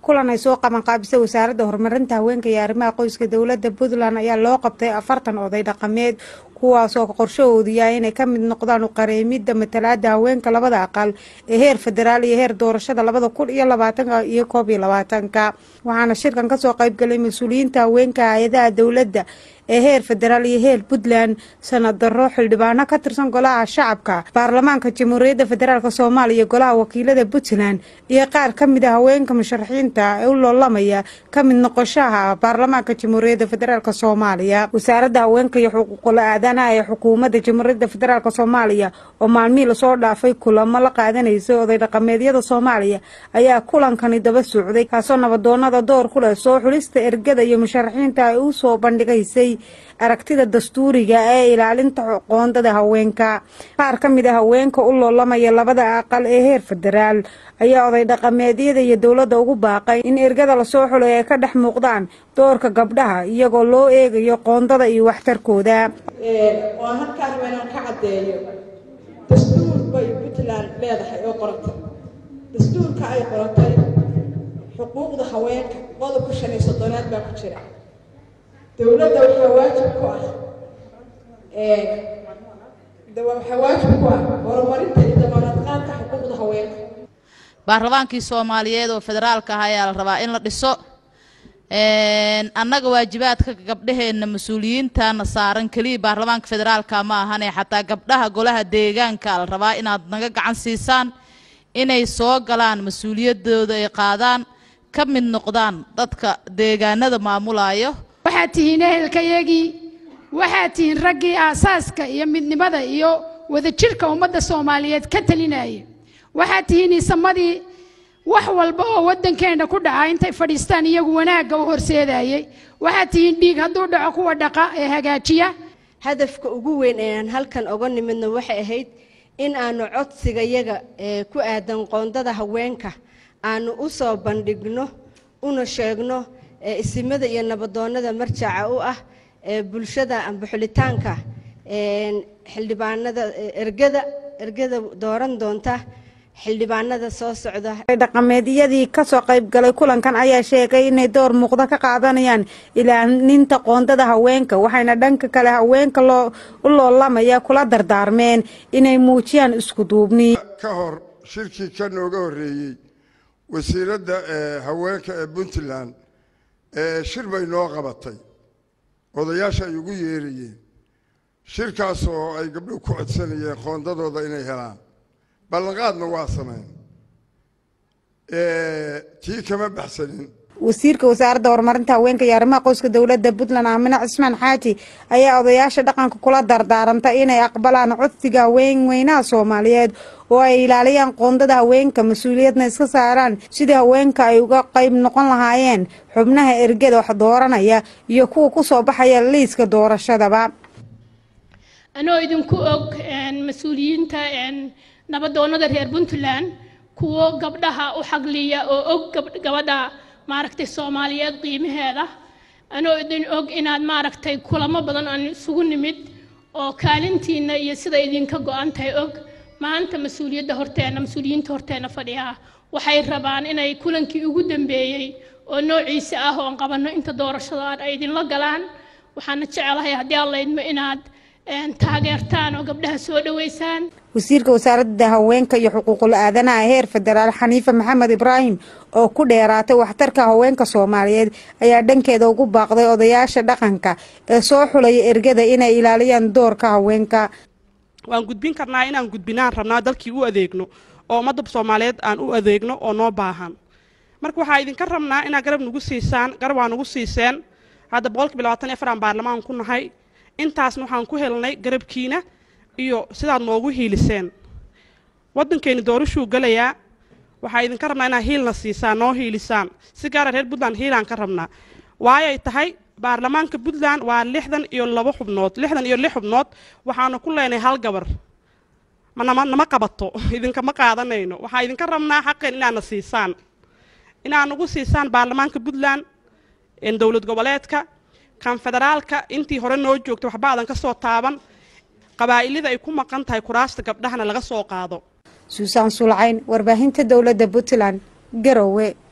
kulan ay soo qabanqaabisay wasaaradda horumarinta haweenka iyo arrimaha qoyska dowladda puntland ayaa loo qabtay afartan oday dhaqameed kuwaasoo qorshahoodu yahay inay ka mid noqdaan uqareemidda matalaada haweenka labada aqal ee heer federaal iyo heer doorashada labada kun iyo labaatanka iyo koob iyo labaatanka waxaana shirkan kasoo qaybgalay mas-uuliyiinta haweenka hay-adaha dowladda ee heer federaal iyo heer puntland sanadaro xildhibaano ka tirsan golaha shacabka baarlamaanka jamhuuriyadda federaalk soomaaliya golaha wakiilada puntland iyo qaar ka mid a haweenka musharaxiinta ee u loolamaya ka mid noqoshaha baarlamaanka jamhuuriyadda federaalk soomaaliya wasaaradda haweenka iyo xuquuqul aadanaha ee xukuumadda jamhuuriyadda federaalk soomaaliya oo maalmihii lasoo dhaafay kulamo la qaadanaysay oday dhaqameedyada soomaaliya ayaa kulankani daba socday kaasoo nabadoonada door ku leh soo xulista ergada iyo musharaxiinta ay u soo bandhigaysay aragtida dastuuriga ee ilaalinta qoondada haweenka qaar ka mid a haweenka u loolamaya labada aqal ee heer federaal ayaa oday dhaqameedyada iyo dowladda ugu baaqay in ergada lasoo xulay ay ka dhex muuqdaan doorka gabdhaha iyagoo loo eegayo qoondada iyo waxtarkooda waan halkaan inaan ka caddeeyo dastuur bay puntland leedahay oo qorantay dastuurka ay qorantay xuquuqda haweenka qodobka shan iyo soddonaad baa ku jira dowladda waxaa waajib ku ah waxaa waajib ku ah horumarinta iyo damaanad qaadka xuquuqda haweenka baarlamaankii soomaaliyeed oo federaalka ah ayaa la rabaa in la dhiso annaga waajibaadka gabdhaheenna mas-uuliyiintana saaran keliya baarlamaanka federaalka ma ahane xataa gabdhaha golaha deegaanka la rabaa inaad naga gacan siisaan inay soo galaan mas-uuliyadooda ay qaadaan ka mid noqdaan dadka deegaanada maamulayo waxaad tihiin ehelkayagii waxaad tihiin raggii aasaaska iyo midnimada iyo wadajirhka ummadda soomaaliyeed ka talinaya waxaad tihiin isamadii wax walba oo waddankeenna ku dhaca intay fadhiistaan iyagu wanaagga u horseedayay waxaad tihiin dhiig hadduu dhaco kuwa dhaqa ee hagaajiya hadafka ugu weyn eeaan halkan oga nimidna waxay ahayd in aanu codsigayaga ee ku aadan qoondada haweenka aanu u soo bandhigno una sheegno isimada iyo nabadoonnada marjaca u ah ee bulshada amba xulitaanka xildhibaanada ergada ergada dooran doonta xildhibaanada soo socda dhaqameedyadii kasoo qaybgalay kulankan ayaa sheegay inay door muuqda ka qaadanayaan ilaalinta qoondada haweenka waxayna dhanka kale haweenka loo u loolamaya kula dardaarmeen inay muujiyaan isku duubni ka hor shirkii ka nooga horreeyey wasiiradda haweenka ee puntland shir bay noo qabatay odayaasha ay ugu yeerayeen shirkaas oo ay gabdhuhu ku codsanayeen qoondadooda inay helaan ballanqaadna waa sameyn tii kama baxsanin wasiirka wasaaradda horumarinta haweenka iyo arrimaha qoyska dowladda puntland aamine cismaan xaaji ayaa odayaasha dhaqanka kula dardaarantay inay aqbalaan codsiga haweenweynaha soomaaliyeed oo ay ilaaliyaan qoondada haweenka mas-uuliyadna iska saaraan sidii haweenka ay uga qayb noqon lahaayeen xubnaha ergada wax dooranaya iyo kuwa kusoo baxaya liiska doorashadaba anoo idinku og mas-uuliyiinta nabadoonnada reer puntland kuwo gabdhaha u xagliya oo og gabadha maaragtay soomaaliyeed qiimaheeda anoo idin og inaad maaragtay kulamo badan aan isugu nimid oo kaalintiina iyo sida idinka go-an tahay og maanta mas-uuliyadda horteenna mas-uuliyiinta horteenna fadhiyaa waxay rabaan inay kulankii ugu dambeeyey oo noociisa ah oon qabanno inta doorashada ay idinla galaan waxaana jecelahay haddii aan laydmo inaad taageertaan oo gabdhaha soo dhoweysaan wasiirka wasaaradda haweenka iyo xuquuqul aadanaha heer federaal xaniife maxamed ibraahim oo ku dheeraatay waxtarka haweenka soomaaliyeed ayaa dhankeeda ugu baaqday odayaasha dhaqanka ee soo xulaya ergada inay ilaaliyaan doorka haweenka waan gudbin karnaa inaan gudbinaan rabnaa dalkii u adeegno oo ummadda soomaaliyeed aan u adeegno oo noo baahan marka waxaa idinka rabnaa inaad garab nagu siisaan garab waa nagu siiseen hadda boqolkiiba labaatan iyo afaraan baarlamaan ku nahay intaasna waxaan ku helnay garabkiina iyo sidaad noogu hiiliseen waddankeeni doorashuu gelayaa waxaa idinka rabnaa inaad hiilna siisaan noo hiilisaan si gaara reer puntland hiilaan ka rabnaa waayay tahay baarlamaanka puntland waa lixdan iyo labo xubnood lixdan iyo lix xubnood waxaanu ku leenahay hal gabar manama nama qabato idinkama qaadanayno waxaa idinka rabnaa xaqeen inaadna siisaan inaad nagu siisaan baarlamaanka puntland dowlad goboleedka kan federaalka intii hore noo joogtay waxba aadan ka soo taaban qabaa'ilada ay ku maqan tahay kuraasta gabdhahana laga soo qaado suusaan sulcayn warbaahinta dowladda puntland garowe